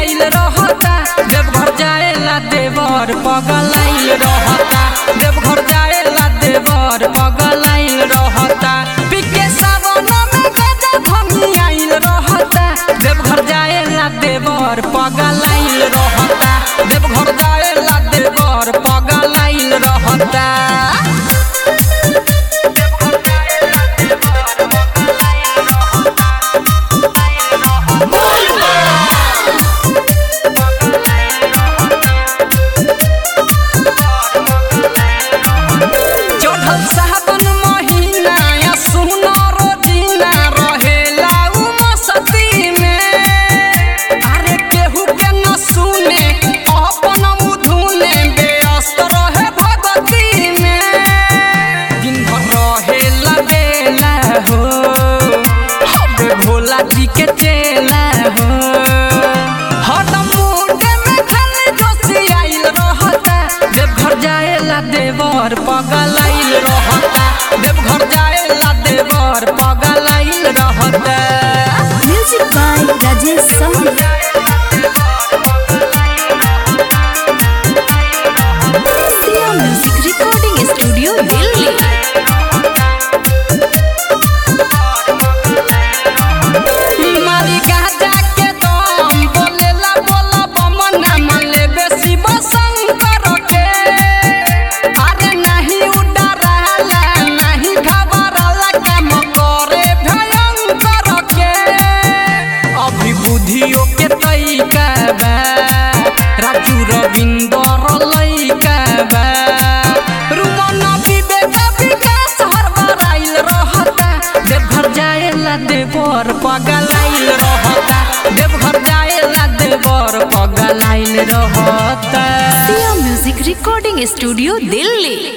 आइल रहता देवघर जाएला देवर पगलाइल रहता देवघर जाएला देवर पगलाइल रहता पिके सावन में गजा भमी आइल रहता देवघर जाएला देवर पगलाइल रहता देवघर जाएला देवर पगलाइल रहता चढ़ल सावन महीना या सुनो रोजीना रहेला उ मस्ती में अरे केहू के न सुने अपन मुधुने व्यस्त रहे भगती में दिन भर रहेला बेला हो हबे भोला जी के चेला हो हरदम मुंडे में खाली जोशी आइल रहता देवघर जाएला देवर पगलाइल रहता देवघर जाएला देवर पगलाइल रहता Music by Rajesh Sahni. Sia Music Recording Studio, Delhi. मारी गाजा के दम बोलेला बोला बमना मन लेबे शिव शंकर के अरे नहीं उडराला नहीं घबराला काम करे भयंकर के अभी बुद्धियों के तैका बा राजू रविंदर लैका बा रुमन विवेक विकास हरबराइल रहता देवघर जाएला देवर पगलाइल रहता देवघर जाएला देवर पगलाइल रहता Sia Music Recording Studio, Delhi.